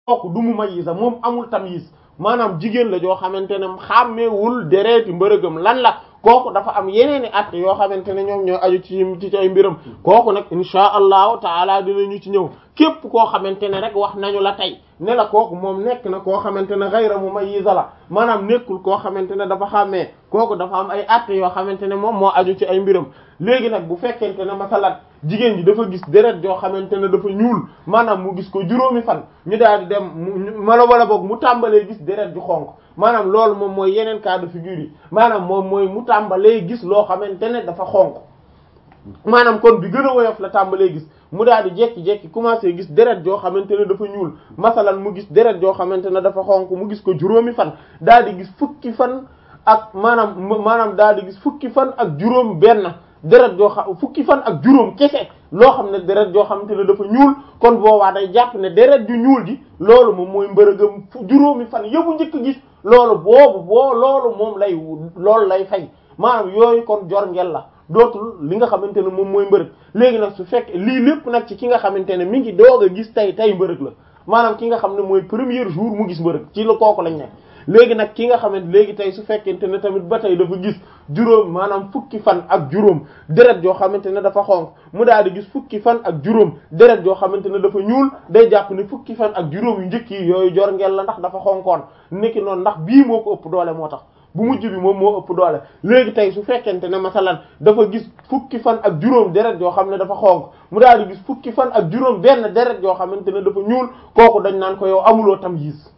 kooku du mu mayisa moom amul tamyiz maanaam jigéen la joo xamante ne xàmmeewul dereeti mbërëgam lan la kooku dafa am yeneen i at yoo xamante ne ñoom ñoo aju ci ci ay mbiram kooku nag insha allahu taala dinañu ci ñëw képp koo xamante ne rek wax nañu la tey ne la kooku moom nekk na koo xamante ne ghayra mumayyiza la maanaam nekkul koo xamante ne dafa xàmmee kooku dafa am ay at yoo xamante ne moom moo aju ci ay mbiram léegi nag bu fekkente ne masalan jigéen ji dafa gis deret joo xamante ne dafa ñuul maanaam mu gis ko juróomi fan ñu daal di dem mu mala wala boog mu tàmbalee gis deret ju xonq maanaam loolu moom mooy yeneen cas de figure yi maanaam moom mooy mu tàmbalee gis loo xamante ne dafa xonq maanaam kon bi gën a woyof la tàmbalee gis mu daal di jekki-jekki commencé gis deret joo xamante ne dafa ñuul masalan mu gis deret joo xamante ne dafa xonq mu gis ko juróomi fan daal di gis fukki fan ak maanaam maanaam daal di gis fukki fan ak juróom benn deret joo xam fukki fan ak juróom kese loo xam ne deret joo xamante ne dafa ñuul kon boobaa day jàpp ne deret ju ñuul ji loolu moom mooy mbërëgam juróomi fan yëbu njëkk gis loolu boobu boo loolu moom lay loolu lay fay maanaam yooyu kon jor ngel la dootul li nga xamante ne moom mooy mbërëg léegi nag su fekkee lii lépp nag ci ki nga xamante ne mi ngi doog a gis tey tey mbërëg la maanaam ki nga xam ne mooy premier jour mu gis mbërëg ci la kooku lañ nekk léegi nag ki nga xamante léegi tey su fekkente ne tamit ba tey dafa gis juróom maanaam fukki fan ak juróom deret joo xamante ne dafa xonq mu daal di gis fukki fan ak juróom deret joo xamante ne dafa ñuul day jàpp ne fukki fan ak juróom yu njëkk yi yooyu jor ngel la ndax dafa xonkoon niki noonu ndax bii moo ko ëpp doole moo tax bu mujj bi moom moo ëpp doole léegi tey su fekkente ne masalan dafa gis fukki fan ak juróom deret joo xam ne dafa xonq mu daal di gis fukki fan ak juróom benn deret joo xamante ne dafa ñuul kooku dañ naan ko yow amuloo tamyiz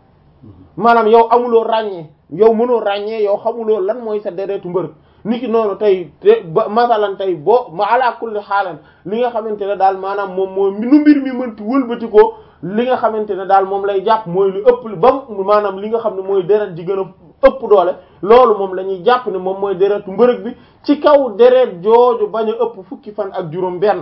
maanaam yow amuloo ràññee yow mënoo ràññee yow xamuloo lan mooy sa deretu mbërëg niki noonu tey te ba masalan tey boo ma ala kulli xaalan li nga xamante ne daal maanaam moom moo nu mbir mi mënti wëlbati ko li nga xamante ne daal moom lay jàpp mooy lu ëpp ba maanaam li nga xam ne mooy deret ji gën a ëpp doole loolu moom la ñuy jàpp ne moom mooy deretu mbërëg bi ci kaw deret jooju bañ a ëpp fukki fan ak juróom benn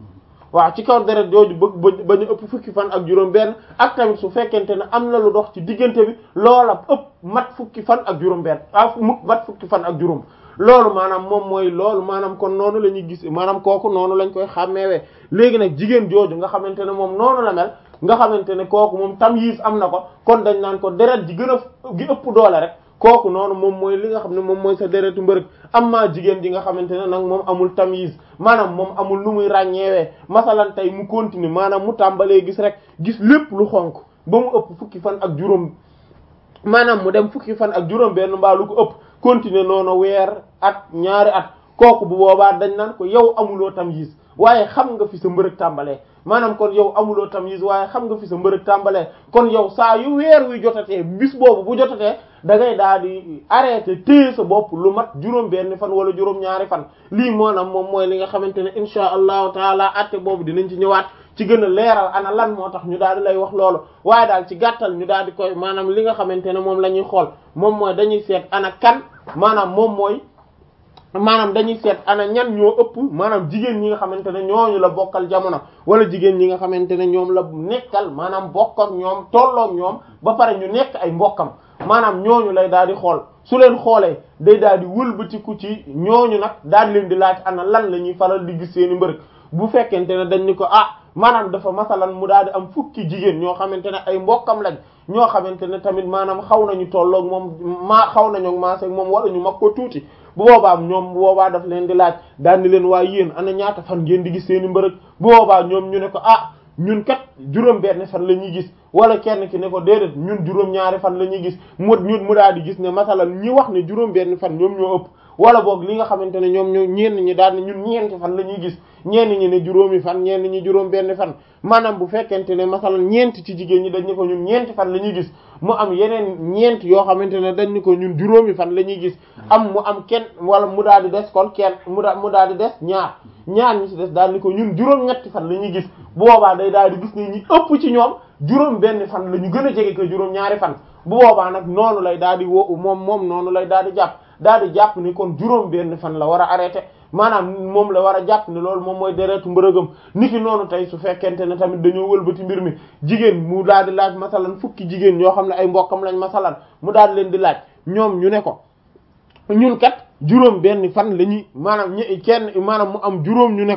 waaw ci kaw deret jooju bëgg bañ a ëpp fukki fan ak juróom benn ak tamit su fekkente ne am na lu dox ci diggante bi loola ëpp mat fukki fan ak juróom benn ah mat fukki fan ak juróom loolu maanaam moom mooy loolu maanaam kon noonu la ñuy gis maanaam kooku noonu lañ koy xàmmeewee léegi nag jigéen jooju nga xamante ne moom noonu la mel nga xamante ne kooku moom tamyiz am na ko kon dañ naan ko deret ji gën a gi ëpp doole rek kooku noonu moom mooy li nga xam ne moom mooy sa deretu mbërëg am maa jigéen ji nga xamante ne nag moom amul tamyiz maanaam moom amul lu muy ràññeewee masalan tey mu continuer maanaam mu tàmbalee gis rek gis lépp lu xonk ba mu ëpp fukki fan ak juróom maanaam mu dem fukki fan ak juróom benn mbaa lu ko ëpp continuer noonu weer at ñaari at kooku bu boobaa dañ naan ko yow amuloo tamyiz waaye xam nga fi sa mbërëg tàmbalee maanaam kon yow amuloo tamyiz waaye xam nga fi sa mbërëg tàmbalee kon yow saa yu weer wi jotatee bis boobu bu jotatee da ngay daal di arrêté téye sa bopp lu mat juróom benn fan wala juróom ñaari fan lii maanaam moom mooy li nga xamante ne insha allahu taala atte boobu dinañ ci ñëwaat ci gën a leeral ana lan moo tax ñu daal di lay wax loolu waaye daal ci gàttal ñu daal di koy maanaam li nga xamante ne moom la ñuy xool moom mooy dañuy seet ana kan maanaam moom mooy maanaam dañuy seet ana ñan ñoo ëpp maanaam jigéen ñi nga xamante ne ñooñu la bokkal jamono wala jigéen ñi nga xamante ne ñoom la nekkal maanaam bokk ak ñoom tolloog ñoom ba pare ñu nekk ay mbokkam maanaam ñooñu lay daal di xool su leen xoolee day daal di wëlbatiku ci ñooñu nag daal di leen di laaj ana lan la ñuy faral di gis seeni mbërëg bu fekkente ne dañ ni ko ah maanaam dafa masalan mu daal di am fukki jigéen ñoo xamante ne ay mbokkam lañ ñoo xamante ne tamit maanaam xaw nañu tolloog moom maa xaw nañu maase ak moom wala ñu mag ko tuuti bu boobaa ñoom bu boobaa daf leen di laaj daal di leen waaye yéen ana ñaata fan ngeen di gis seeni mbërëg bu boobaa ñoom ñu ne ko ah ñun kat juróom benn fan la ñuy gis wala kenn ki ne ko déedéet ñun juróom ñaari fan la ñuy gis mu ñun mu daal di gis ne masalan ñi wax ne juróom benn fan ñoom ñoo ëpp wala boog li nga xamante ne ñoom ñoo ñenn ñi daal ne ñun ñeenti fan la ñuy gis ñenn ñi ne juróomi fan ñenn ñi juróom benn fan maanaam bu fekkente ne masalan ñeent ci jigéen ñi dañ ne ko ñun ñeenti fan la ñuy gis mu am yeneen ñeent yoo xamante ne dañ ni ko ñun juróomi fan la ñuy gis am mu am kenn wala mu daal di des kon kenn mu daal mu daal di des ñaar ñaar ñi ci des daal ni ko ñun juróom ñetti fan la ñuy gis boobaa day daal di gis ne ñi ëpp ci ñoom juróom benn fan la ñu gën a jege ko juróom ñaari fan bu boobaa nag noonu lay daal di wo moom moom noonu lay daal di jàpp daal di jàpp ni kon juróom benn fan la war a arrêté maanaam moom la war a jàpp ne loolu moom mooy deretu mbërëgam niki noonu tey su fekkente ne tamit dañoo wëlbati mbir mi jigéen mu daal di laaj masalan fukki jigéen ñoo xam ne ay mbokkam lañ masalan mu daal di leen di laaj ñoom ñu ne ko ñun kat juróom benn fan la ñuy maanaam ñi kenn maanaam mu am juróom ñu ne ko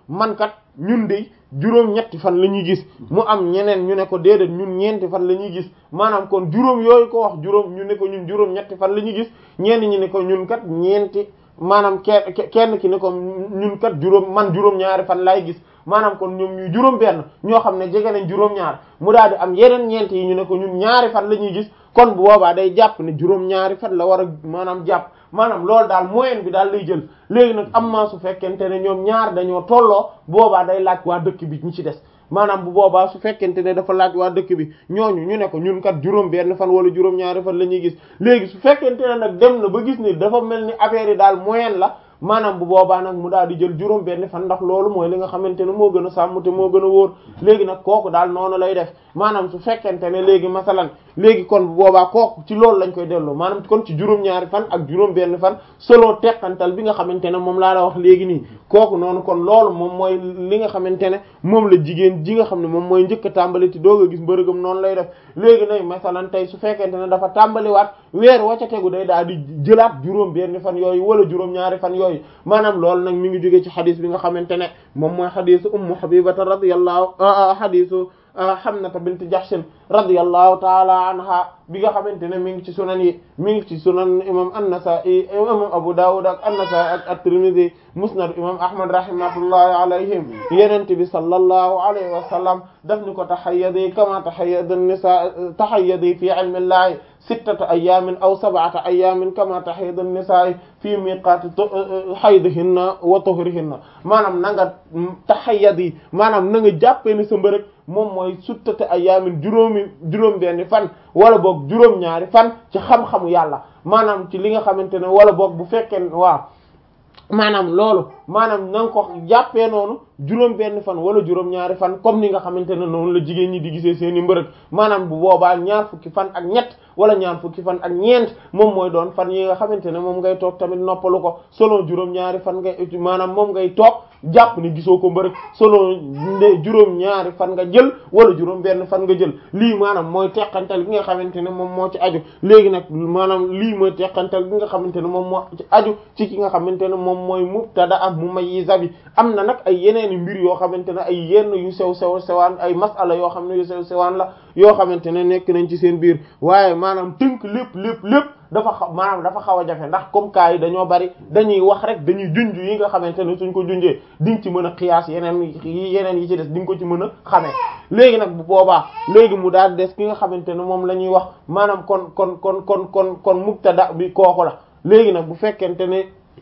man kat ñun de juróom ñetti fan la ñuy gis mu am ñeneen ñu ne ko déedéet ñun ñeenti fan la ñuy gis maanaam kon juróom yooyu ko wax juróom ñu ne ko ñun juróom ñetti fan la ñuy gis ñenn ñi ne ko ñun kat ñeenti maanaam kenn kenn ki ne ko ñun kat juróom man juróom ñaari fan laay gis maanaam kon ñoom ñuy juróom benn ñoo xam ne jege nañ juróom ñaar mu daal di am yeneen ñeent yi ñu ne ko ñun ñaari fan la ñuy gis kon bu boobaa day jàpp ne juróom ñaari fan la war a maanaam jàpp maanaam loolu daal moyenne bi daal lay jël léegi nag am maa su fekkente ne ñoom ñaar dañoo tolloo boobaa day laaj waa dëkk bi ñi ci des maanaam bu boobaa su fekkente ne dafa laaj waa dëkk bi ñooñu ñu ne ko ñun kat juróom benn fan wala juróom ñaari fan la ñuy gis léegi su fekkente ne nag dem na ba gis ni dafa mel ni affaire yi daal moyenne la maanaam bu boobaa nag mu daal di jël juróom benn fan ndax loolu mooy li nga xamante ne moo gën a sàmm te moo gën a wóor léegi nag kooku daal noonu lay def maanaam su fekkente ne léegi masalan léegi kon bu boobaa kooku ci loolu lañ koy delloo maanaam kon ci juróom-ñaari fan ak juróom benn fan solo teqantal bi nga xamante ne moom laa la wax léegi nii kooku noonu kon loolu moom mooy li nga xamante ne moom la jigéen ji nga xam ne moom mooy njëkk a tàmbali te doog a gis mbërëgam noonu lay def léegi nag masalan tey su fekkente ne dafa tàmbaliwaat weer wa ca tegu day daal di jëlaat juróom benn fan yooyu wala juróom-ñaari fan yooyu maanaam loolu nag mi ngi jóge ci xadis bi nga xamante ne moom mooy xadisu ummu habibata radiyallahu xadisu Hamnata bint Jahshin radiyallahu taala anha bi nga xamante ne mi ngi ci sunan yi mi ngi ci sunan imam an-Nasa'i imam Abu Dawud ak an-Nasa'i ak at-Tirmidhi musnad imam Ahmad rahimatullahi alayhim yenente bi sallallahu alayhi wa sallam daf ni ko tahayyadi kama tahayyada an-nisa tahayyadi fi ilmi llahi sittata ayamin aw sab'ata ayamin kama tahayyada an-nisa fi miqati haydihinna wa tuhrihinna maanaam na nga tahayyadi maanaam na nga jàppee ni sa mbërëg moom mooy sittata ayamin juróomi juróom benni fan wala boog juróom ñaari fan ci xam-xamu yàlla maanaam ci li nga xamante ne wala boog bu fekkee waaw maanaam loolu maanaam na nga ko jàppee noonu juróom benn fan wala juróom ñaari fan comme ni nga xamante ne noonu la jigéen ñi di gisee seeni mbërëg maanaam bu boobaa ñaar fukki fan ak ñett wala ñaar fukki fan ak ñeent moom mooy doon fan yi nga xamante ne moom ngay toog tamit noppalu ko selon juróom ñaari fan ngay maanaam moom ngay toog jàpp ni gisoo ko mbërëg selon nde juróom ñaari fan nga jël wala juróom benn fan nga jël lii maanaam mooy teqantal gi nga xamante ne moom moo ci aju léegi nag maanaam lii mooy teqantal gi nga xamante ne moom moo ci aju ci ki nga xamante ne moom mooy mubtada ak mumayyiza bi am na nag ay yeneen mbir yoo xamante ne ay yenn yu sew sew sewaan ay masala yoo xam ne yu sew sewaan la yoo xamante ne nekk nañ ci seen biir waaye maanaam tënk lépp lépp lépp dafa xaw maanaam dafa xaw a jafe ndax comme cas yi dañoo bari dañuy wax rek dañuy junj yi nga xamante ne suñ ko junjee di nga ci mën a xiyaas yeneen yi yeneen yi ci des di nga ko ci mën a xamee léegi nag bu boobaa léegi mu daal des ki nga xamante ne moom la ñuy wax maanaam kon kon kon kon kon kon mubtada bi kooku la léegi nag bu fekkente ne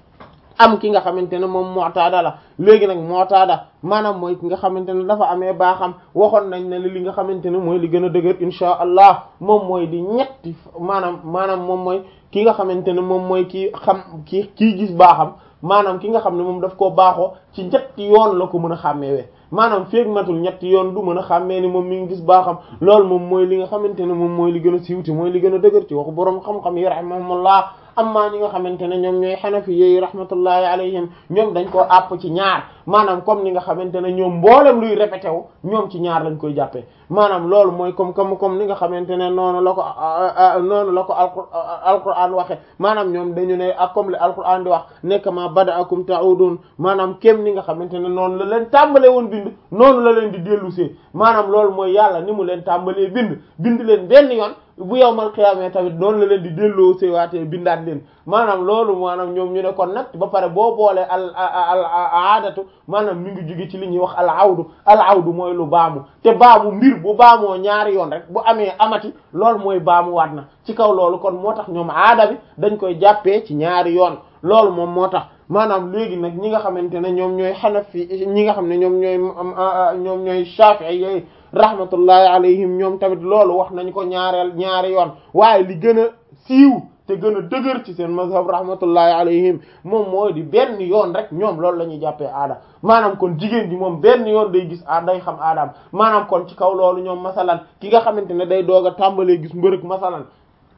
am ki nga xamante ne moom mu'tada la léegi nag mu'tada maanaam mooy ki nga xamante ne dafa amee baaxam waxoon nañ ne li nga xamante ne mooy li gën a dëgër insha allah moom mooy di ñetti maanaam maanaam moom mooy ki nga xamante ne moom mooy kii xam kii kii gis baaxam maanaam ki nga xam ne moom daf koo baaxoo ci ñetti yoon la ko mën a xàmmeewee maanaam feeg matul ñetti yoon du mën a xàmmee ni moom mi ngi gis baaxam loolu moom mooy li nga xamante ne moom mooy li gën a siiwti mooy li gën a dëgër ci waxu boroom xam-xam yi rahimahumullah amma ñi nga xamante ne ñoom ñooy xanafi yi rahmatullahi alayhim ñoom dañ koo àpp ci ñaar maanaam comme ni nga xamante ne ñoom mboolem luy répété wu ñoom ci ñaar lañ koy jàppee maanaam loolu mooy comme comme comme ni nga xamante ne noonu la ko noonu la ko alquran waxe maanaam ñoom dañu ne ak comme le alquran di wax nekk ma bada'akum ta'udun maanaam kem ni nga xamante ne noonu la leen tàmbalee woon bind noonu la leen di dellusee maanaam loolu mooy yàlla ni mu leen tàmbalee bind bind leen benn yoon bu yowmal xiyaamee tamit noonu la leen di delloo seewaatee bindaat leen maanaam loolu maanaam ñoom ñu ne kon nag ba pare boo boolee al al aadatu maanaam mi ngi jóge ci li ñuy wax al awdu al awdu mooy lu baamu te baamu mbir bu baamoo ñaari yoon rek bu amee amati loolu mooy baamu waat na ci kaw loolu kon moo tax ñoom aada bi dañ koy jàppee ci ñaari yoon loolu moom moo tax maanaam léegi nag ñi nga xamante ne ñoom ñooy xanafi ñi nga xam ne ñoom ñooy ñoom ñooy shafi'i yooyu rahmatullahi alayhim ñoom tamit loolu wax nañ ko ñaareel ñaari yoon waaye li gën a siiw te gën a dëgër ci seen mazhab rahmatullahi alayhim moom mooy di benn yoon rek ñoom loolu la ñuy jàppee aada maanaam kon jigéen ji moom benn yoon day gis a day xam aadaam maanaam kon ci kaw loolu ñoom masalan ki nga xamante ne day doog a tàmbalee gis mbërëg masalan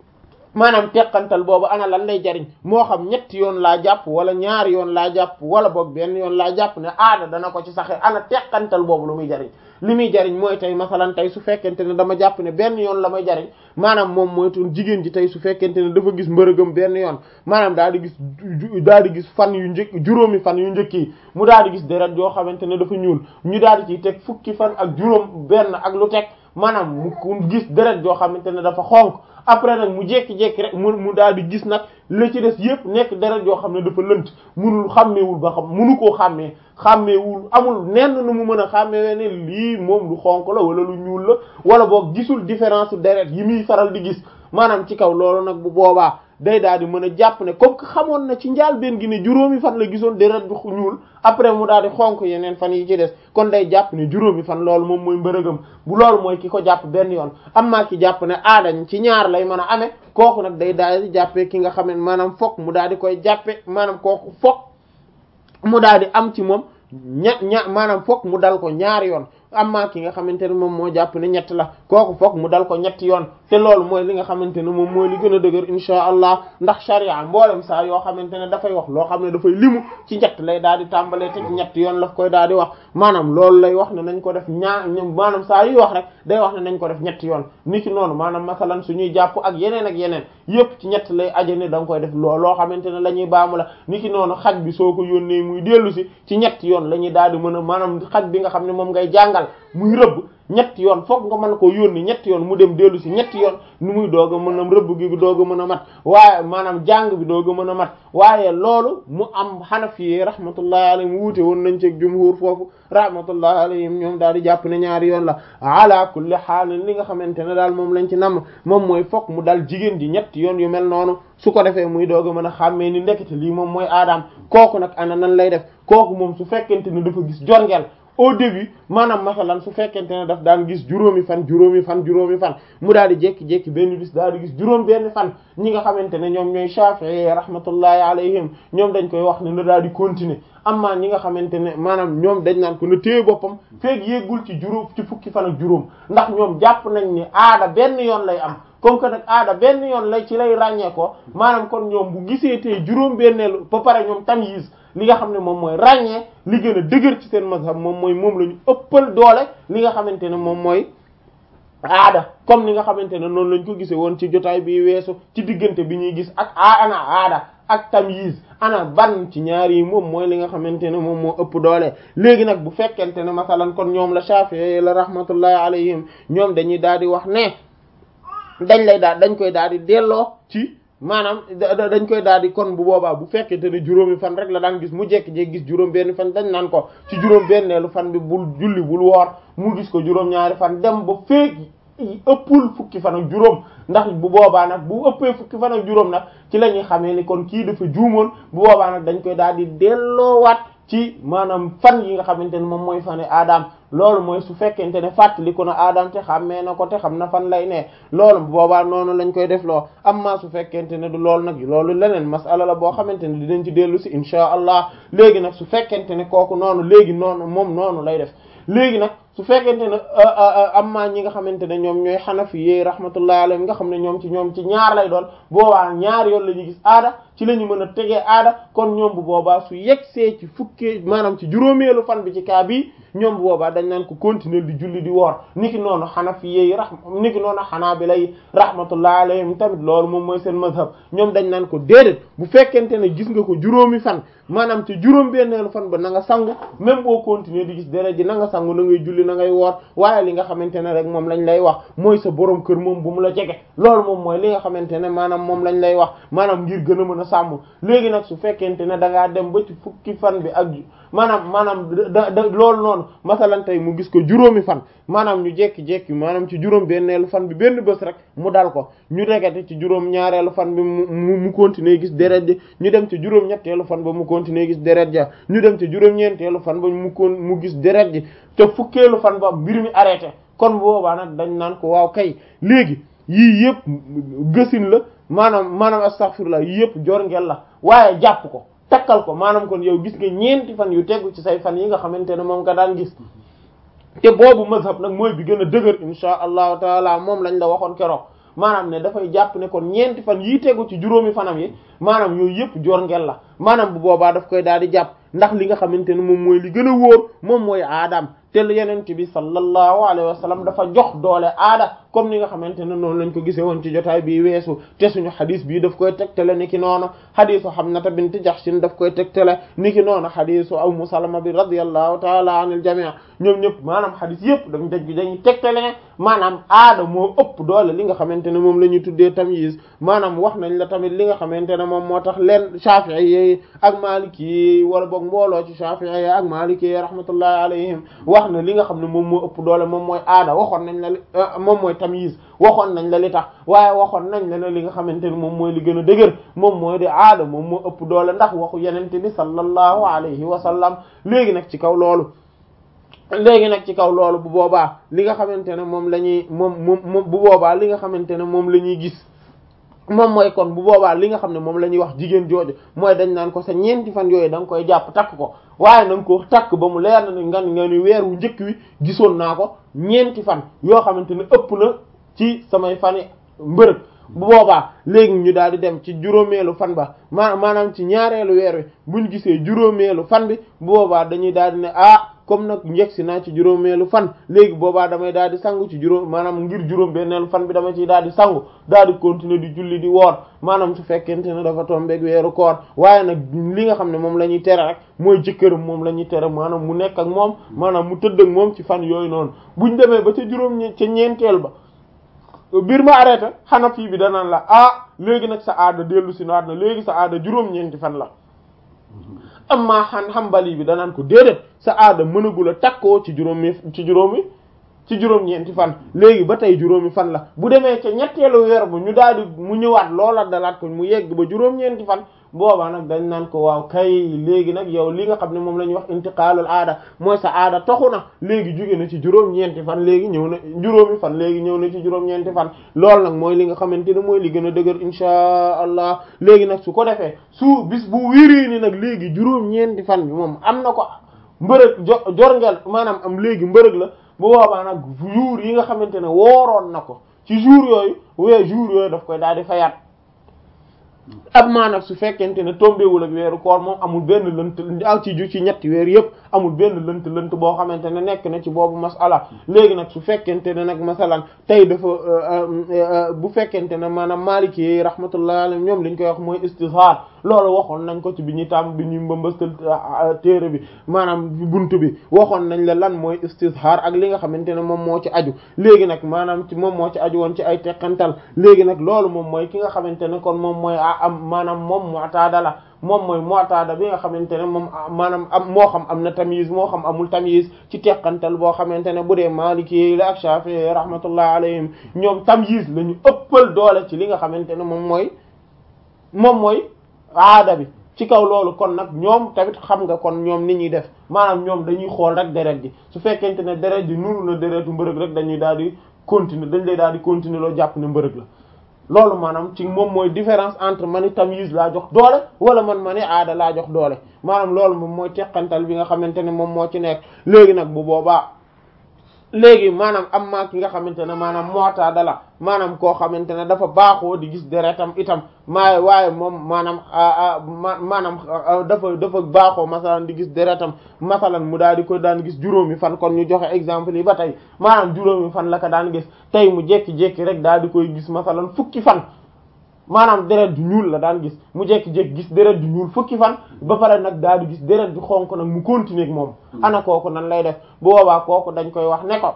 maanaam teqantal boobu ana lan lay jariñ moo xam ñetti yoon laa jàpp wala ñaari yoon laa jàpp wala boog benn yoon laa jàpp ne aada dana ko ci saxe ana teqantal boobu lu muy jariñ li muy jariñ mooy tey masalan tey su fekkente ne dama jàpp ne benn yoon la may jariñ maanaam moom mooy tun jigéen ji tey su fekkente ne dafa gis mbërëgam benn yoon maanaam daal di gis daal di gis fan yu njëkk juróomi fan yu njëkk yi mu daal di gis deret yoo xamante ne dafa ñuul ñu daal di ciy teg fukki fan ak juróom benn ak lu teg maanaam mu gis deret yoo xamante ne dafa xonk après nag mu jékki-jékki rek mu mu daal di gis nag la ci des yëpp nekk deret yoo xam ne dafa lënt munul xàmmeewul ba xam munu koo xàmmee xàmmeewul amul nenn nu mu mën a xàmmee ne lii moom lu xonk la wala lu ñuul la wala boog gisul différence deret yi muy faral di gis maanaam ci kaw loolu nag bu boobaa day daal di mën a jàpp ne comme que xamoon na ci njaal benn gi ne juróomi fan la gisoon deret bi ñuul après mu daal di xonk yeneen fan yi ci des kon day jàpp ne juróomi fan loolu moom mooy mbërëgam bu loolu mooy ki ko jàpp benn yoon am maa ki jàpp ne aadañ ci ñaar lay mën a amee kooku nag day daal di jàppee ki nga xam ne maanaam fokk mu daal di koy jàppe maanaam kooku fokk mu daal di am ci moom ña ña maanaam fokk mu dal ko ñaari yoon amma ki nga xamante ne moom moo jàpp ne ñett la kooku foog mu dal ko ñetti yoon te loolu mooy li nga xamante ne moom mooy li gën a dëgër insha allah ndax sharia mboolem saa yoo xamante ne dafay wax loo xam ne dafay limu ci ñett lay daal di tàmbalee te ñetti yoon la koy daal di wax maanaam loolu lay wax ne nañ ko def ñaar maanaam saa yuy wax rek day wax ne nañ ko def ñetti yoon ni ki noonu maanaam masalan suñuy jàpp ak yeneen ak yeneen yépp ci ñett lay aje ne da nga koy def loo loo xamante ne la ñuy baamu la ni ki noonu xaj bi soo ko yónnee muy dellu si ci ñetti yoon la ñuy daal di mën a maanaam xaj bi nga xam ne moom ngay jàngal muy rëbb ñetti yoon foog nga mën koo yónni ñetti yoon mu dem dellu si ñetti yoon nu muy doog a mën a rëbb gi doog a mën a mat waaye maanaam jàng bi doog a mën a mat waaye loolu mu am xanafi rahmatullahi alayhim wuute woon nañ ci jumhur foofu rahmatullahi alayhim ñoom daal di jàpp ne ñaari yoon la ala kulli haal li nga xamante ne daal moom lañ ci namm moom mooy foog mu dal jigéen ji ñetti yoon yu mel noonu su ko defee muy doog a mën a xàmmee ni ndekete lii moom mooy aadaam kooku nag ana nan lay def kooku moom su fekkente ne dafa gis jorngeel au début maanaam masalan su fekkente ne daf daan gis juróomi fan juróomi fan juróomi fan mu daal di jékki-jékki benn bis daal di gis juróom benn fan ñi nga xamante ne ñoom ñooy Shafi'i rahmatullahi alayhim ñoom dañ koy wax ne na daal di continuer amma ñi nga xamante ne maanaam ñoom dañ naan ko na téye boppam feeg yéggul ci juróom ci fukki fan ak juróom ndax ñoom jàpp nañ ni aada benn yoon lay am comme que nag aada benn yoon lay ci lay ràññee ko maanaam kon ñoom bu gisee tey juróom benneelu ba pare ñoom tamyiz li nga xam ne moom mooy ràññee li gën a dëgër ci seen mazhab moom mooy moom la ñu ëppal doole li nga xamante ne moom mooy aada comme ni nga xamante ne noonu lañ ko gisee woon ci jotaay bi weesu ci diggante bi ñuy gis ak ana aada ak tamyiz ana ban ci ñaar yi moom mooy li nga xamante ne moom moo ëpp doole léegi nag bu fekkente ne masalan kon ñoom la Shafi'i la rahmatullahi alayhim ñoom dañuy daal di wax ne dañ lay daal dañ koy daal di delloo ci maanaam dañ koy daal di kon bu boobaa bu fekkente ne juróomi fan rek la daan gis mu jekki-jekki gis juróom benn fan dañ naan ko ci juróom benneelu fan bi bul julli bul woor mu gis ko juróom ñaari fan dem ba feek ëppul fukki fan ak juróom ndax bu boobaa nag bu ëppee fukki fan ak juróom nag ci la ñuy xamee ni kon kii dafa juumoon bu boobaa nag dañ koy daal di delloowaat ci maanaam fan yi nga xamante ne moom mooy fane aadam loolu mooy su fekkente ne fàttaliku na aadam te xàmmee na ko te xam na fan lay ne loolu boobaa noonu lañ koy def loo amma su fekkente ne du loolu nag loolu leneen masala la boo xamante ne dinañ ci dellu si insha allah léegi nag su fekkente ne kooku noonu léegi noonu moom noonu lay def léegi nag su fekkente ne amma ñi nga xamante ne ñoom ñooy xanafi yi rahmatullahi alayhim nga xam ne ñoom ci ñoom ci ñaar lay doon boobaa ñaar yoon la ñuy gis aada ci la ñu mën a tegee aada kon ñoom bu boobaa su yegsee ci fukkee maanaam ci juróomeelu fan bi ci kaa bi ñoom bu boobaa dañ naan ko continuer di julli di woor niki noonu xanafi yi rahm niki noonu xanaabila yi rahmatullahi alayhim tamit loolu moom mooy seen mazhab ñoom dañ naan ko déedéet bu fekkente ne gis nga ko juróomi fan maanaam ci juróom benneelu fan ba na nga sangu même boo continuer di gis deret ji na nga sangu na ngay julli na ngay woor waaye li nga xamante ne rek moom lañ lay wax mooy sa borom kër moom bu mu la jege loolu moom mooy li nga xamante ne maanaam moom lañ lay wax maanaam ngir gën a mën a sàmm léegi nag su fekkente ne da ngaa dem ba ci fukki fan bi ak maanaam maanaam da da loolu noonu masalan tey mu gis ko juróomi fan maanaam ñu jekki-jekki maanaam ci juróom benneelu fan bi benn bés rek mu dal ko ñu regate ci juróom ñaareelu fan bi mu mu continuer gis deret ji ñu dem ci juróom ñetteelu fan ba mu continuer gis deret ja ñu dem ci juróom ñeenteelu fan ba mu kon mu gis deret ji te fukkeelu fan ba mbir mi arrêté kon boobaa nag dañ naan ko waaw kay léegi yii yëpp gësin la maanaam maanaam astaghfirullah yii yëpp jor ngel la waaye jàpp ko takkal ko maanaam kon yow gis nga ñeenti fan yu tegu ci say fan yi nga xamante ne moom nga daan gis te boobu mazhab nag mooy bi gën a dëgër insha allahu taala moom lañ la waxoon keroog maanaam ne dafay jàpp ne kon ñeenti fan yii tegu ci juróomi fanam yi maanaam yooyu yëpp joor ngel la maanaam bu boobaa daf koy daal di jàpp ndax li nga xamante ne moom mooy li gën a wóor moom mooy aadaam te yenent bi sallallahu alayhi wa sallam dafa jox doole aada comme ni nga xamante ne noonu lañ ko gisee woon ci jotaay bi weesu te suñu xadis bii daf koy tegtale ni ki noonu xadisu Hamnata bint Jahshin daf koy tegtale ni ki noonu xadisu Ummu Salama bi radiyallahu taala anil jami' ñoom ñëpp maanaam xadis yëpp dañ daj dañuy tegtale ne maanaam aada moo ëpp doole li nga xamante ne moom la ñuy tuddee tamyiz maanaam wax nañ la tamit li nga xamante ne moom moo tax leen Shafi'i yi ak Maliki yi wala boog mbooloo ci Shafi'i yi ak Maliki yi rahmatullahi alayhim wax na li nga xam ne moom moo ëpp doole moom mooy aada waxoon nañ la moom mooy tamyiz waxoon nañ la li tax waaye waxoon nañ la ne li nga xamante ne moom mooy li gën a dëgër moom mooy di aada moom moo ëpp doole ndax waxu yenente bi sallallahu alayhi wa sallam léegi nag ci kaw loolu léegi nag ci kaw loolu bu boobaa li nga xamante ne moom la ñuy moom moom moom bu boobaa li nga xamante ne moom la ñuy gis moom mooy kon bu boobaa li nga xam ne moom la ñuy wax jigéen jooju mooy dañ naan ko sa ñeenti fan yooyu da nga koy jàpp takk ko waaye na nga ko takk ba mu leer na ni nga nga ni weer wu njëkk wi gisoon naa ko ñeenti fan yoo xamante ne ëpp na ci samay fani mbërëg bu boobaa léegi ñu daal di dem ci juróomeelu fan ba ma maanaam ci ñaareelu weer wi buñ gisee juróomeelu fan bi bu boobaa dañuy daal di ne ah comme nag njegsi naa ci juróomeelu fan léegi boobaa damay daal di sangu ci juróom maanaam ngir juróom benneelu fan bi dama ciy daal di sangu daal di continuer di julli di woor maanaam su fekkente ne dafa tombeeg weeru koor waaye nag li nga xam ne moom la ñuy tere rek mooy jëkkëram moom la ñuy tere maanaam mu nekk ak moom maanaam mu tëdd ak moom ci fan yooyu noonu buñ demee ba ca juróom ca ñeenteel ba biir ma arrêté xanaa fii bi danaan la ah léegi nag sa aada dellu si naat na léegi sa aada juróom-ñeenti fan la amma xan xambali bi danaan ko déedéet sa aada mënagul a takkoo ci juróomi ci juróomi ci juróom-ñeenti fan léegi ba tey juróomi fan la bu demee ca ñetteelu weer bu ñu daal di mu ñëwaat loola dalaat ko mu yegg ba juróom-ñeenti fan boobaa nag dañ naan ko waaw kay léegi nag yow li nga xam ne moom la ñuy wax intiqaalul aada mooy sa aada toxu na léegi jóge na ci juróom-ñeenti fan léegi ñëw na juróomi fan léegi ñëw na ci juróom-ñeenti fan loolu nag mooy li nga xamante ne mooy li gën a dëgër insha allah léegi nag su ko defee su bis bu wérii ni nag léegi juróom-ñeenti fan bi moom am na ko mbërëg jo jorngel maanaam am léegi mbërëg la bu boobaa nag jour yi nga xamante ne wooroon na ko ci jour yooyu wee jour yooyu daf koy daal di fayaat ab maanaam su fekkente ne tombéwul ak weeru koor moom amul benn lënt aw ci ju ci ñetti weer yëpp amul benn lënt lënt boo xamante ne nekk na ci boobu masala léegi nag su fekkente ne nag masalan tey dafa bu fekkente ne maanaam maliki yi rahmatullah alayhim ñoom liñ koy wax mooy istizhar loolu waxoon nañ ko ci bi ñuy tàmm bi ñuy mbambastal téere bi maanaam buntu bi waxoon nañ la lan mooy istizhar ak li nga xamante ne moom moo ci aju léegi nag maanaam ci moom moo ci aju woon ci ay teqantal léegi nag loolu moom mooy ki nga xamante ne kon moom mooy am maanaam moom mu'tada la moom mooy mu'tada bi nga xamante ne moom maanaam am moo xam am na tamyiz moo xam amul tamyiz ci teqantal boo xamante ne bu dee maliki la ak shafi'i rahmatullah alayhim ñoom tamyiz la ñu ëppal doole ci li nga xamante ne moom mooy moom mooy aada bi ci kaw loolu kon nag ñoom tamit xam nga kon ñoom ni ñuy def maanaam ñoom dañuy xool rek deret ji su fekkente ne deret ji nuru na deretu mbërëg rek dañuy daal di continuer dañ lay daal di continuer loo jàpp ne mbërëg la loolu maanaam ci moom mooy différence entre ma ni tamyiz laa jox doole wala man ma ni aada laa jox doole maanaam loolu moom mooy teqantal bi nga xamante ne moom moo ci nekk léegi nag bu boobaa léegi maanaam am maa ki nga xamante ne maanaam mu'tada la maanaam koo xamante ne dafa baaxoo di gis deretam itam maa waaye moom maanaam maanaam dafa dafa baaxoo masalan di gis deretam masalan mu daal di ko daan gis juróomi fan kon ñu joxe exemple yi ba tey maanaam juróomi fan la ko daan gis tey mu jékki-jékki rek daal di koy gis masalan fukki fan maanaam deret du ñuul la daan gis mu jékki-jékki gis deret du ñuul fukki fan ba pare nag daal di gis deret du xonk nag mu continuer ak moom ana kooku nan lay def bu boobaa kooku dañ koy wax ne ko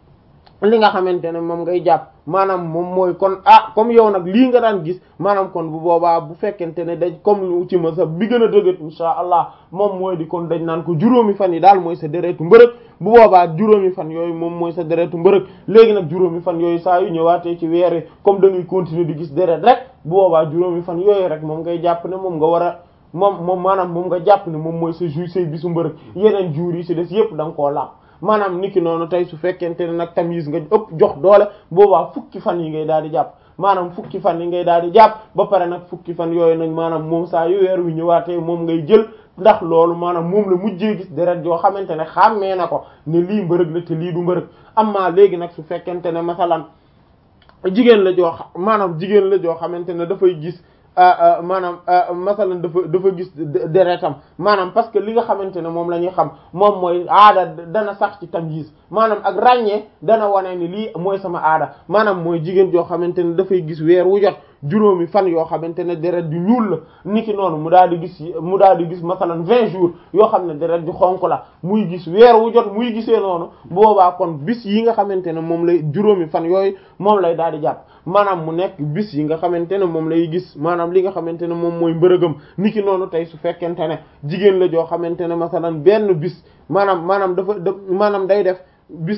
li nga xamante ne moom ngay jàpp maanaam moom mooy kon ah comme yow nag lii nga daan gis maanaam kon bu boobaa bu fekkente ne dañ comme lu ci ma sa bi gën a dëgër insha allah moom mooy di kon dañ naan ko juróomi fan yi daal mooy sa deretu mbërëg bu boobaa juróomi fan yooyu moom mooy sa deretu mbërëg léegi nag juróomi fan yooyu saa yu ñëwaatee ci weer wi comme da ngay continuer di gis deret rek bu boobaa juróomi fan yooyu rek moom ngay jàpp ne moom nga war a moom moom maanaam moom nga jàpp ne moom mooy sa jour say bisu mbërëg yeneen jours yi ci des yépp da nga koo laab maanaam niki noonu tey su fekkente ne nag tamyiz nga ëpp jox doole boobaa fukki fan yi ngay daal di jàpp maanaam fukki fan yi ngay daal di jàpp ba pare nag fukki fan yooyu nag maanaam moom saa yu weer wi ñëwaatee moom ngay jël ndax loolu maanaam moom la mujjee gis deret yoo xamante ne xàmmee na ko ne lii mbërëg la te lii du mbërëg amma léegi nag su fekkente ne masalan jigéen la joo xam maanaam jigéen la joo xamante ne dafay gis maanaam masalan dafa dafa gis deretam maanaam parce que li nga xamante ne moom la ñuy xam moom mooy aada dana sax ci tamyiz maanaam ak ràññee dana wane ni lii mooy sama aada maanaam mooy jigéen joo xamante ne dafay gis weer wu jot juróomi fan yoo xamante ne deret ju ñuul la niki noonu mu daal di gis mu daal di gis masalan vingt jours yoo xam ne deret ju xonk la muy gis weer wu jot muy gisee noonu boobaa kon bis yi nga xamante ne moom lay juróomi fan yooyu moom lay daal di jàpp maanaam mu nekk bis yi nga xamante ne moom lay gis maanaam li nga xamante ne moom mooy mbërëgam niki noonu tey su fekkente ne jigéen la joo xamante ne masalan benn bis maanaam maanaam dafa maanaam day def bis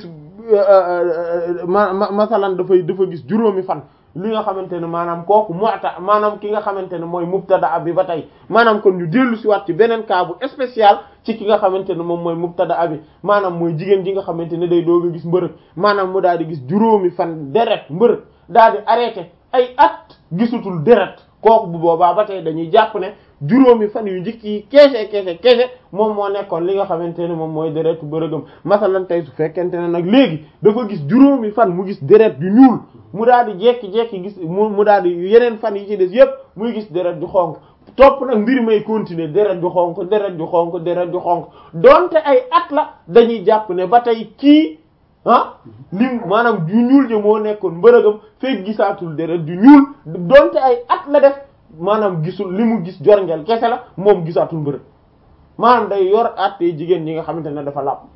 ma masalan dafay dafa gis juróomi fan li nga xamante ne maanaam kooku mu'ta maanaam ki nga xamante ne mooy mubtada bi ba tey maanaam kon ñu dellu si waat ci beneen cas bu spécial ci ki nga xamante ne moom mooy mubtada bi maanaam mooy jigéen ji nga xamante ne day doog a gis mbërëg maanaam mu daal di gis juróomi fan deret mbërëg daal di arrêté ay at gisutul deret kooku bu boobaa ba tey dañuy jàpp ne juróomi fan yu njëkk yi keese keese keese moom moo nekkoon li nga xamante ne moom mooy deretu bërëgam masalan tey su fekkente ne nag léegi dafa gis juróomi fan mu gis deret yu ñuul mu daal di jekki-jekki gis mu mu daal di yeneen fan yi ci des yépp muy gis deret ju xonk topp nag mbir may continuer deret ju xonk deret ju xonk deret ju xonk donte ay at la dañuy jàpp ne ba tey kii ah lim maanaam ju ñuul ji moo nekkoon mbërëgam fekk gisaatul deret ju ñuul donte ay at la def maanaam gisul li mu gis jorngeel kese la moom gisaatul mbërëg maanaam day yor attee jigéen ñi nga xamante ne dafa làpp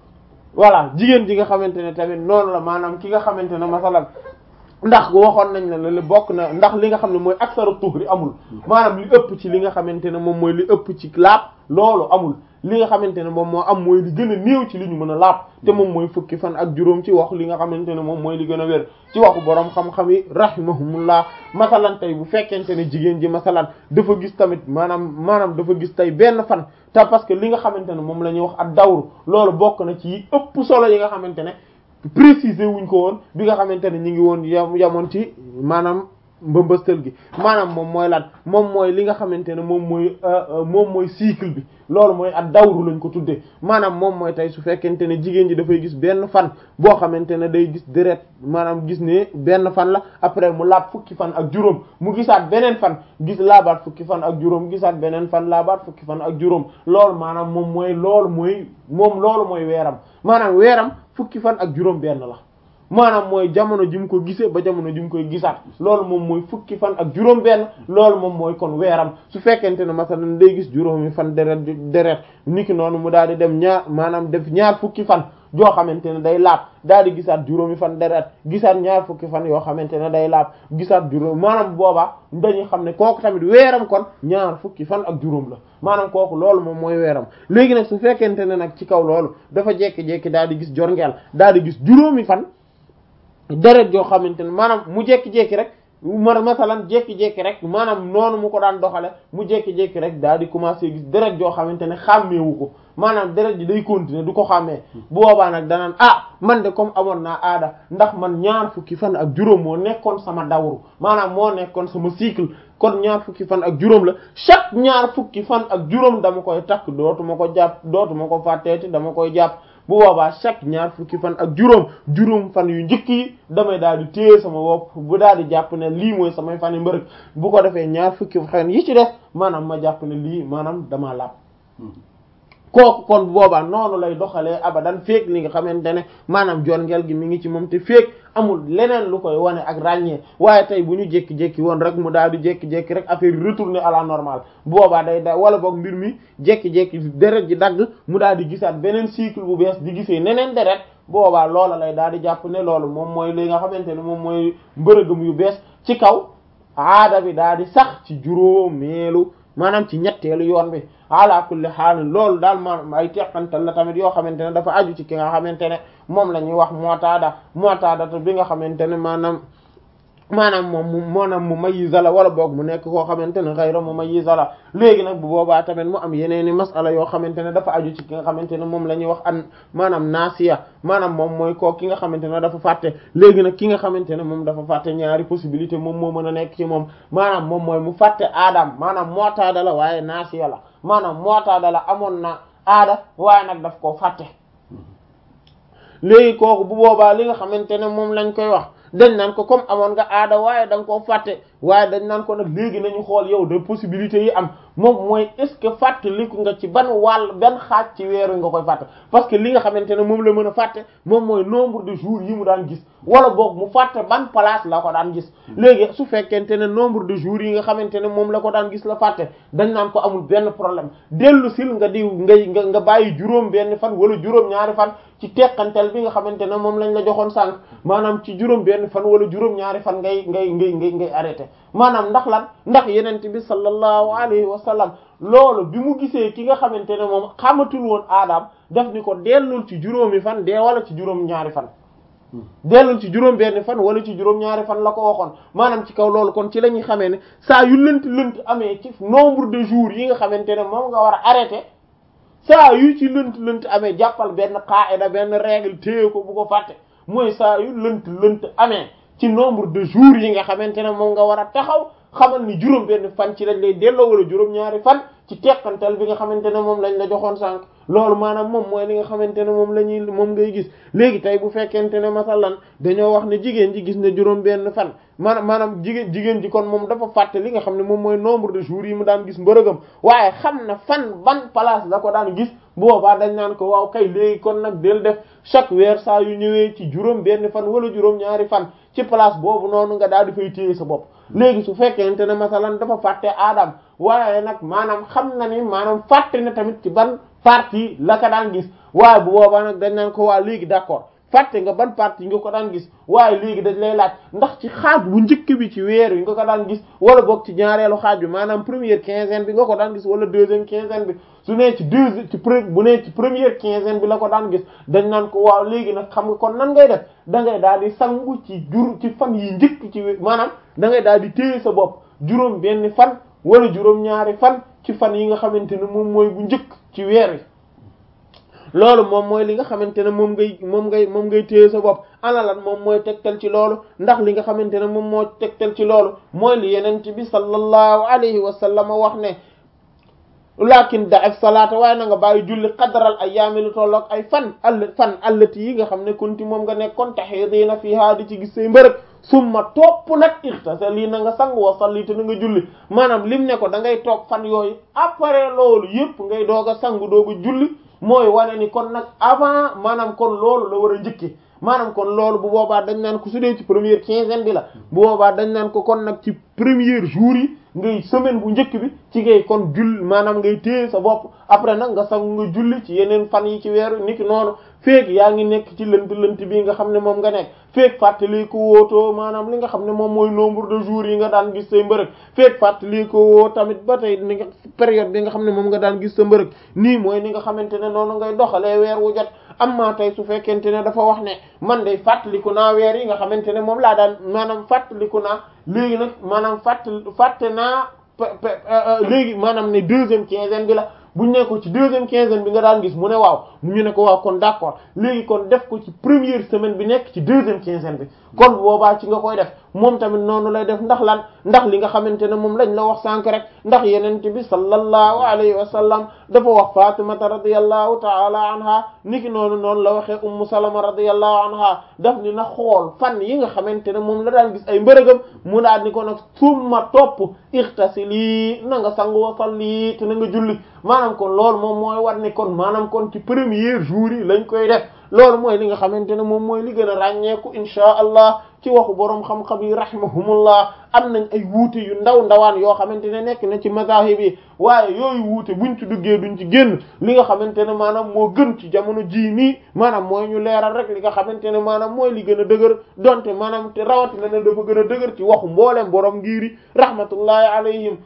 voilà jigéen ji nga xamante ne tamit noonu la maanaam ki nga xamante ne masalan ndax waxoon nañ ne li bokk na ndax li nga xam ne mooy aksaru tuhri amul maanaam li ëpp ci li nga xamante ne moom mooy li ëpp ci laab loolu amul li nga xamante ne moom moo am mooy li gën a néew ci li ñu mën a laab te moom mooy fukki fan ak juróom ci wax li nga xamante ne moom mooy li gën a wér ci waxu borom xam-xam yi rahimahumullah masalan tey bu fekkente ne jigéen ji masalan dafa gis tamit maanaam maanaam dafa gis tey benn fan te parce que li nga xamante ne moom la ñuy wax ak dawru loolu bokk na ci ëpp solo yi nga xamante ne préciser wuñ ko woon bi nga xamante ne ñu ngi woon yam yamoon ci maanaam mbëmbëstal gi maanaam moom mooy lan moom mooy li nga xamante ne moom mooy moom mooy cycle bi loolu mooy at dawru lañ ko tuddee maanaam moom mooy tey su fekkente ne jigéen ji dafay gis benn fan boo xamante ne day gis deret maanaam gis ne benn fan la après mu laab fukki fan ak juróom mu gisaat beneen fan gis laabaat fukki fan ak juróom gisaat beneen fan laabaat fukki fan ak juróom loolu maanaam moom mooy loolu mooy moom loolu mooy weeram maanaam weeram fukki fan ak juróom benn la maanaam mooy jamono ji mu ko gisee ba jamono ji mu koy gisaat loolu moom mooy fukki fan ak juróom benn loolu moom mooy kon weeram su fekkente ne masalan day gis juróomi fan deret deret niki noonu mu daal di dem ñaar maanaam def ñaar fukki fan joo xamante ne day laab daal di gisaat juróomi fan deret gisaat ñaar fukki fan yoo xamante ne day laab gisaat juróom maanaam boobaa dañuy xam ne kooku tamit weeram kon ñaar fukki fan ak juróom la maanaam kooku loolu moom mooy weeram léegi nag su fekkente ne nag ci kaw loolu dafa jekki-jekki daal di gis jorngeel daal di gis juróomi fan deret joo xamante ne maanaam mu jekki-jekki rek mar masalan jekki-jekki rek maanaam noonu mu ko daan doxale mu jekki-jekki rek daal di commencer gis deret joo xamante ne xàmmeewu ko maanaam deret ji day continuer du ko xàmmee bu boobaa nag danaan ah man de comme amoon naa aada ndax man ñaar fukki fan ak juróom moo nekkoon sama dawru maanaam moo nekkoon sama cycle kon ñaar fukki fan ak juróom la chaque ñaar fukki fan ak juróom dama koy takk dootuma ko jàpp dootuma ko fàtteeti dama koy jàpp bu boobaa chaque ñaar fukki fan ak juróom juróom fan yu njëkk yi damay daal di téye sama bopp bu daal di jàpp ne lii mooy samay fan yu mbërëg bu ko defee ñaar fukki fan yi ci des maanaam ma jàpp ne lii maanaam damaa laab kooku kon boobaa noonu lay doxalee abadan feek li nga xamante ne maanaam jorngeel gi mi ngi ci moom te feek amul leneen lu koy wane ak ràññee waaye tey bu ñu jékki-jékki woon rek mu daal di jékki-jékki rek affaire yi retourner à la normale boobaa day da wala boog mbir mi jékki-jékki deret ji dagg mu daal di gisaat beneen cycle bu bees di gisee neneen deret boobaa loola lay daal di jàpp ne loolu moom mooy li nga xamante ne moom mooy mbërëgëm yu bees ci kaw aada bi daal di sax ci juróomeelu maanaam ci ñetteelu yoon bi ala kulli xaal loolu daal maanaam ay teqantal la tamit yoo xamante ne dafa aju ci ki nga xamante ne moom la ñuy wax mootaada mootaada bi nga xamante ne maanaam maanaam moom mu maanaam mu mayyiza la wala boog mu nekk koo xamante ne xayra mu mayyiza la léegi nag bu boobaa tamit mu am yeneeni masala yoo xamante ne dafa aju ci ki nga xamante ne moom la ñuy wax an maanaam naasiya maanaam moom mooy koo ki nga xamante ne dafa fàtte léegi nag ki nga xamante ne moom dafa fàtte ñaari possibilité moom moo mën a nekk ci moom maanaam moom mooy mu fàtte aadam maanaam mootaada la waaye naasiya la maanaam mootaada la amoon na aada waaye nag daf koo fàtte léegi kooku bu boobaa li nga xamante ne moom lañ koy wax dañ naan ko comme amoon nga aada waaye da nga koo fàtte waaye dañ naan ko nag léegi nañu xool yow de possibilités yi am moom mooy est-ce que fàttaliku nga ci ban wàll ban xaaj ci weer wi nga koy fàtte parce que li nga xamante ne moom la mën a fàtte moom mooy nombre de jours yi mu daan gis wala boog mu fàtte ban place la ko daan gis léegi su fekkente ne nombre de jours yi nga xamante ne moom la ko daan gis la fàtte dañ naan ko amul benn problème dellu sil nga di ngay nga nga bàyyi juróom benn fan wala juróom ñaari fan ci teqantel bi nga xamante ne moom lañ la joxoon sànq maanaam ci juróom benn fan wala juróom ñaari fan ngay ngay ngay ngay ngay arrêté maanaam ndax lan ndax yenent bi sallallahu alayhi wa sallam loolu bi mu gisee ki nga xamante ne moom xamatul woon aadaam daf ni ko dellul ci juróomi fan dee wala ci juróom ñaari fan dellul ci juróom benn fan wala ci juróom ñaari fan la ko waxoon maanaam ci kaw loolu kon ci la ñuy xamee ne saa yu lënt lënt amee ci nombre de jours yi nga xamante ne moom nga war a arrêté saa yu ci lënt lënt amee jàppal benn qaida benn règle téye ko bu ko fàtte mooy saa yu lënt lënt amee ci nombre de jours yi nga xamante ne moom nga war a taxaw xamal ni juróom benn fan ci lañ lay delloo wala juróom ñaari fan ci teqantal bi nga xamante ne moom lañ la joxoon sànq loolu maanaam moom mooy li nga xamante ne moom la ñuy moom ngay gis léegi tey bu fekkente ne masalan dañoo wax ne jigéen ji gis ne juróom benn fan maanaam maanaam jigéen jigéen ji kon moom dafa fàtte li nga xam ne moom mooy nombre de jours yi mu daan gis mbërëgam waaye xam na fan ban place la ko daan gis boobaa dañ naan ko waaw kay léegi kon nag del def chaque weer saa yu ñëwee ci juróom benn fan wala juróom ñaari fan ci place boobu noonu nga daal di fay téye sa bopp léegi su fekkente ne masalan dafa fàtte aadam waaye nag maanaam xam na ni maanaam fàtte na tamit ci ban partie la ko daan gis waaye bu boobaa nag dañ naan ko waa léegi d'accord fàtte nga ban partie nga ko daan gis waaye léegi dañ lay laaj ndax ci xaaj bu njëkk bi ci weer yi nga ko daan gis wala boog ci ñaareelu xaaj bi maanaam première quinzaine bi nga ko daan gis wala deuxième quinzaine bi su nee ci deux ci pre bu nee ci première quinzaine bi la ko daan gis dañ naan ko waaw léegi nag xam nga kon nan ngay def da ngay daal di sangu ci jur ci fan yi njëkk ci maanaam da ngay daal di téye sa bopp juróom benn fan wala juróom ñaari fan ci fan yi nga xamante ne moom mooy bu njëkk ci weer yi loolu moom mooy li nga xamante ne moom ngay moom ngay moom ngay téye sa bopp ana lan moom mooy tegtal ci loolu ndax li nga xamante ne moom moo tegtal ci loolu mooy li yenent bi sallallahu alayhi wa sallam wax ne lakin da'if salaata waaye na nga bàyyi julli qadral ayyaami lu tolloog ay fan all fan allati yi nga xam ne kunti moom nga nekkoon tahidiina fiha di ci gis say mbërëg summa topp nag irtasali na nga sang wa salli te na nga julli maanaam lim ne ko da ngay toog fan yooyu après loolu yëpp ngay doog a sangu doog a julli mooy wane ni kon nag avant maanaam kon loolu la war a njëkke maanaam kon loolu bu boobaa dañ naan ko su dee ci première quinzaine bi la bu boobaa dañ naan ko kon nag ci premier jour yi ngay semaine bu njëkk bi ci ngay kon jull maanaam ngay téye sa bopp après nag nga sangu nga julli ci yeneen fan yi ci weeru niki noonu feek yaa ngi nekk ci lënt lënt bi nga xam ne moom nga nekk feek fàttali ko wootoo maanaam li nga xam ne moom mooy nombre de jours yi nga daan gis say mbërëg feek fàttali ko woo tamit ba tey ni nga période bi nga xam ne moom nga daan gis sa mbërëg nii mooy ni nga xamante ne noonu ngay doxalee weer wu jot amma tey su fekkente ne dafa wax ne man day fàttaliku naa weer yi nga xamante ne moom laa daan maanaam fàttaliku naa léegi nag maanaam fàtt fàtte naa léegi maanaam ne deuxième quinzaine bi la buñ ne ko ci deuxième quinzaine bi nga daan gis mu ne waaw ñu ne ko waaw kon d'accord léegi kon def ko ci première semaine bi nekk ci deuxième quinzaine bi kon boobaa ci nga koy def moom tamit noonu lay def ndax lan ndax li nga xamante ne moom lañ la wax sànk rek ndax yenent bi sallallahu alayhi wa sallam dafa wax fatimata radiyallahu ta'ala anha niki noonu noonu la waxee ummu salama radiyallahu anha daf ni na xool fan yi nga xamante ne moom la daan gis ay mbërëgam mu daal ni ko nag summa topp ixtasili na nga sangu wa salli te na nga julli maanaam kon loolu moom mooy war ne kon maanaam kon ci premier jour yi lañ koy def loolu mooy li nga xamante ne moom mooy li gën a ràññeeku inchaa allah ci waxu boroom xam-xam yi rahimahumullah am nañ ay wuute yu ndaw ndawaan yoo xamante ne nekk na ci mazahib yi waaye yooyu wuute buñ ci duggee duñ ci génn li nga xamante ne maanaam moo gën ci jamono jii nii maanaam mooy ñu leeral rek li nga xamante ne maanaam mooy li gën a dëgër donte maanaam te rawatina ne dafa gën a dëgër ci waxu mboolem boroom ngiri rahmatullahi alayhim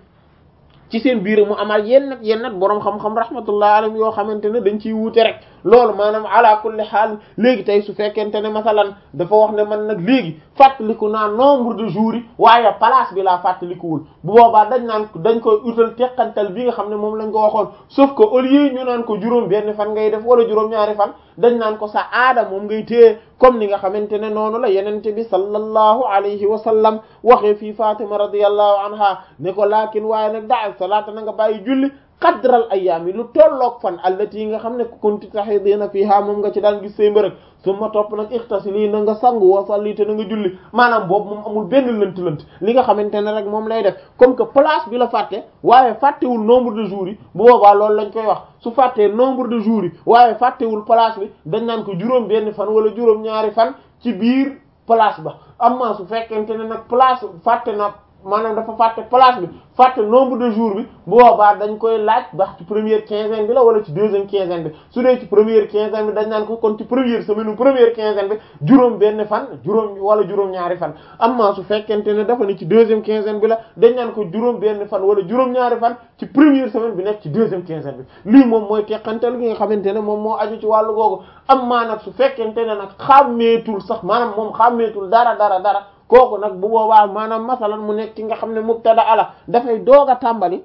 ci seen biir mu amal yenn yenn boroom xam-xam rahmatullahi alayhim yoo xamante ne dañ ciy wuute rek loolu maanaam ala kulli xaal léegi tey su fekkente ne masalan dafa wax ne man nag léegi fàttaliku naa nombre de jours yi waaye place bi laa fàttalikuwul bu boobaa dañ naan dañ koy utal teqantal bi nga xam ne moom lañ ko waxoon sauf que au lieu ñu naan ko juróom benn fan ngay def wala juróom-ñaari fan dañ naan ko sa aada moom ngay téye comme ni nga xamante ne noonu la yenente bi sallallahu alayhi wa sallam waxee fii Fatima radiyallahu anha ne ko laakin waaye nag daal salaata na nga bàyyi julli qadral ayyaam yi lu tolloog fan allati yi nga xam ne kunti tahidina fiha moom nga ci daan gis say mbërëg summa topp nag ixtasili na nga sangu wa salli te na nga julli maanaam boobu moom amul benn lënt-lënt li nga xamante ne rek moom lay def comme que place bi la fàtte waaye fàttewul nombre de jours yi bu boobaa loolu lañ koy wax su fàttee nombre de jours yi waaye fàttewul place bi dañ naan ko juróom benn fan wala juróom ñaari fan ci biir place ba amma su fekkente ne nag place fàtte na maanaam dafa fàtte place bi fàtte nombre de jours bi bu boobaa dañ koy laaj ndax ci première quinzaine bi la wala ci deuxième quinzaine bi su dee ci première quinzaine bi dañ naan ko kon ci première semaine première quinzaine bi juróom benn fan juróom wala juróom ñaari fan amma su fekkente ne dafa ne ci deuxième quinzaine bi la dañ naan ko juróom benn fan wala juróom ñaari fan ci première semaine bi nekk ci deuxième quinzaine bi lii moom mooy teqantal gi nga xamante ne moom moo aju ci wàllu googu amma nag su fekkente ne nag xàmmeetul sax maanaam moom xàmmeetul dara dara dara kooku nag bu boobaa maanaam masalan mu nekk ki nga xam ne mubtada ala dafay doog a tàmbali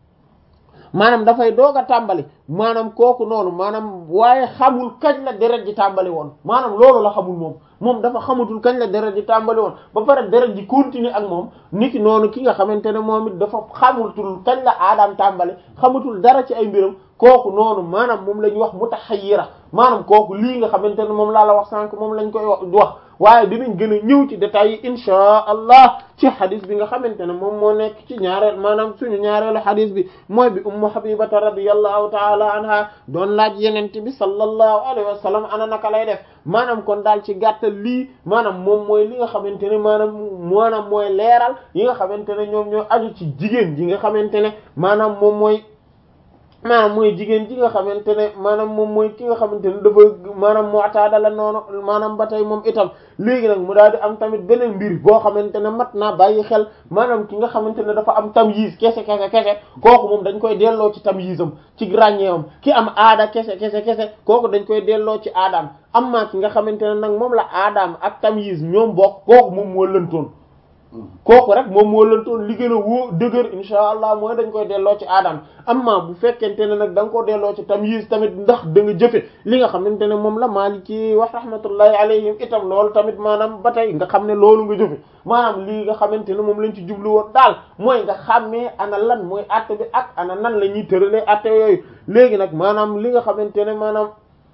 maanaam dafay doog a tàmbali maanaam kooku noonu maanaam waaye xamul kañ la deret ji tàmbali woon maanaam loolu la xamul moom moom dafa xamatul kañ la deret ji tàmbali woon ba pare deret ji continuer ak moom niki noonu ki nga xamante ne moom it dafa xamatul kañ la aadaam tàmbali xamatul dara ci ay mbiram kooku noonu maanaam moom la ñuy wax mutahayyira maanaam kooku lii nga xamante ne moom laa la wax sànq moom lañ koy wax waaye dinañ gën a ñëw ci détails yi inchaa allah ci xadis bi nga xamante ne moom moo nekk ci ñaareel maanaam suñu ñaareelu xadis bi mooy bi ummu habibata radiyallahu taala anha doon laaj yenente bi sallallahu alayhi wa sallam ana naka lay def maanaam kon daal ci gàttal lii maanaam moom mooy li nga xamante ne maanaam maanaam mooy leeral yi nga xamante ne ñoom ñoo aju ci jigéen ji nga xamante ne maanaam moom mooy maanaam mooy jigéen ji nga xamante ne maanaam moom mooy ki nga xamante ne dafa maanaam mu'tada la noonu maanaam ba tey moom itam léegi nag mu daal di am tamit beneen mbir boo xamante ne mat naa bàyyi xel maanaam ki nga xamante ne dafa am tamyiz kese kese kese kooku moom dañ koy delloo ci tamyizam ci ràññeewam ki am aada kese kese kese kooku dañ koy delloo ci aadaam amma ki nga xamante ne nag moom la aadaam ak tamyiz ñoom bokk kooku moom moo lëntoon kooku rek moom moo lëntoon li gën a woo dëgër insha allah mooy dañ koy delloo ci aadam amma bu fekkente ne nag da nga ko delloo ci tamyiz tamit ndax da nga jëfe li nga xamante ne moom la Maliki wax rahmatullahi alayhim itam loolu tamit maanaam ba tey nga xam ne loolu nga jëfe maanaam lii nga xamante ne moom lañ ci jublu woon daal mooy nga xàmmee ana lan mooy atte bi ak ana nan la ñuy tëralee atte yooyu léegi nag maanaam li nga xamante ne maanaam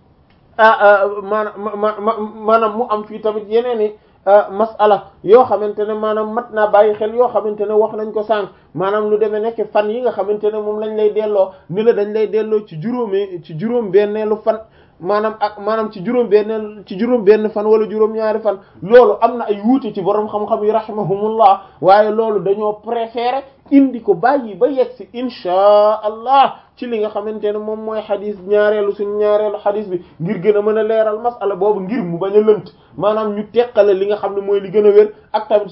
ah maanaam maanaam mu am fii tamit yeneen i masala yoo xamante ne maanaam mat naa bàyyi xel yoo xamante ne wax nañ ko sànq maanaam lu demee nekk fan yi nga xamante ne moom lañ lay delloo ni la dañ lay delloo ci juróomee ci juróom benneelu fan maanaam ak maanaam ci juróom benn ci juróom benn fan wala juróom ñaari fan loolu am na ay wuute ci borom xam-xam yi rahimahumullah waaye loolu dañoo préféré indi ko bàyyi ba yegg si inchaa allah ci li nga xamante ne moom mooy xadis ñaareelu suñu ñaareelu xadis bi ngir gën a mën a leeral masala boobu ngir mu bañ a lënt maanaam ñu teqale li nga xam ne mooy li gën a wér ak tamit